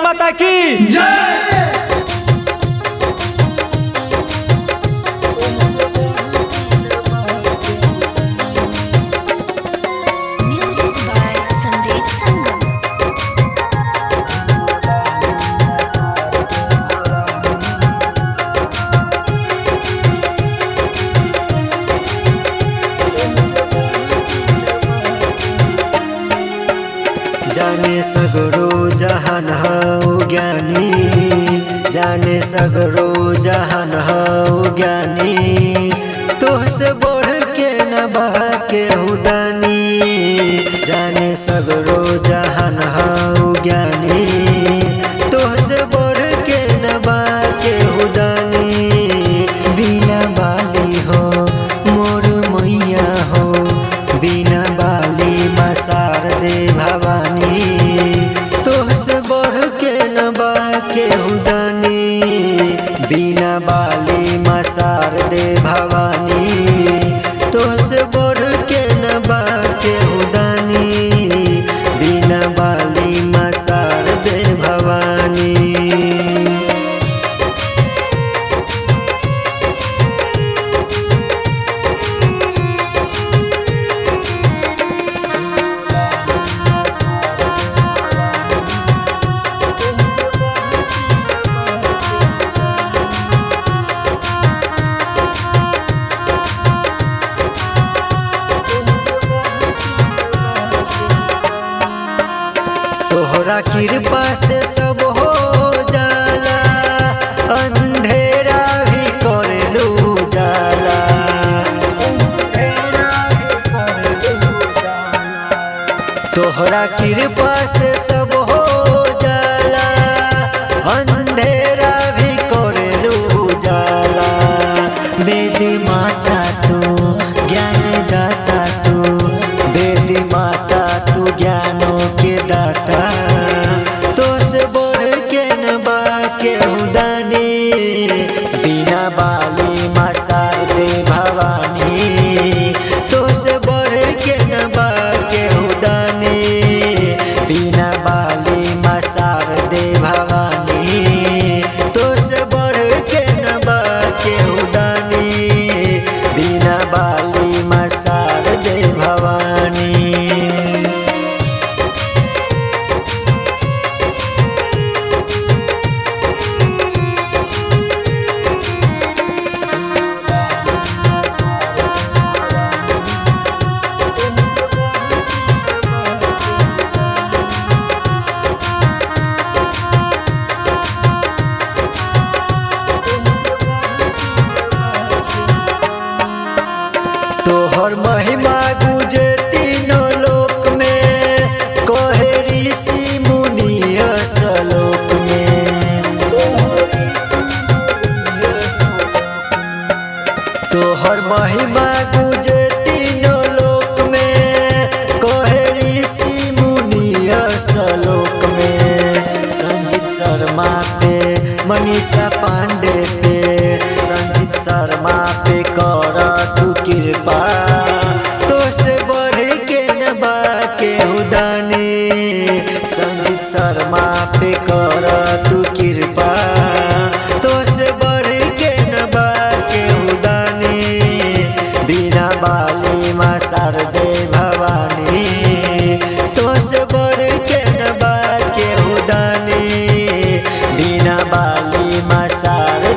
माता की Music by Sandeep Sangam. जाने सगरो जहान हौ ज्ञानी जाने सगरो जहान हौ ज्ञानी तोहसे बढ़ के न बाके हुदानी जाने सगरो जहान हौ ज्ञानी तोहसे बढ़ के न बाके हुदानी बिना बाली हो मोर मैया हो बिना बाली मसार दे भवानी तोहसे बढ़ के न बाके हुदानी बिना बाली मसार दे भवानी तोहसे बढ़ के न बाके हुदानी बिना बाली मसार दे भवानी तोहरा कृपा से सब हो जाला अंधेरा भी करेलू जाला तोहरा कृपा से सब हो जाला अंधेरा भी करेलू जाला बेदी माता तू ज्ञान दाता तू बेदी माता तू ज्ञानों के दाता तो से बढ़ के न बाके उदानी बिना बाली मसार दे भवानी तो से बढ़ के न बाके उदानी बिना बाली मसार दे भवानी तो से बढ़ के न बाके उदानी बिना बाली मसार दे भवानी तोहर महिमा गुजे तीनों लोक में कहे ऋषि मुनि असलोक में तोहर महिमा गुजे तीनों लोक में कहे ऋषि मुनि असलोक में संजीत शर्मा पे मनीषा पांडे पे संजीत शर्मा पे कर तू कृपा तो से बढ़ के न बाके उदानी संजीत शर्मा पे कर तू कृपा तो से बढ़ के न बाके उदानी बिना बाली मसार दे भवानी तो से बढ़ के न बाके उदानी बिना बाली मसार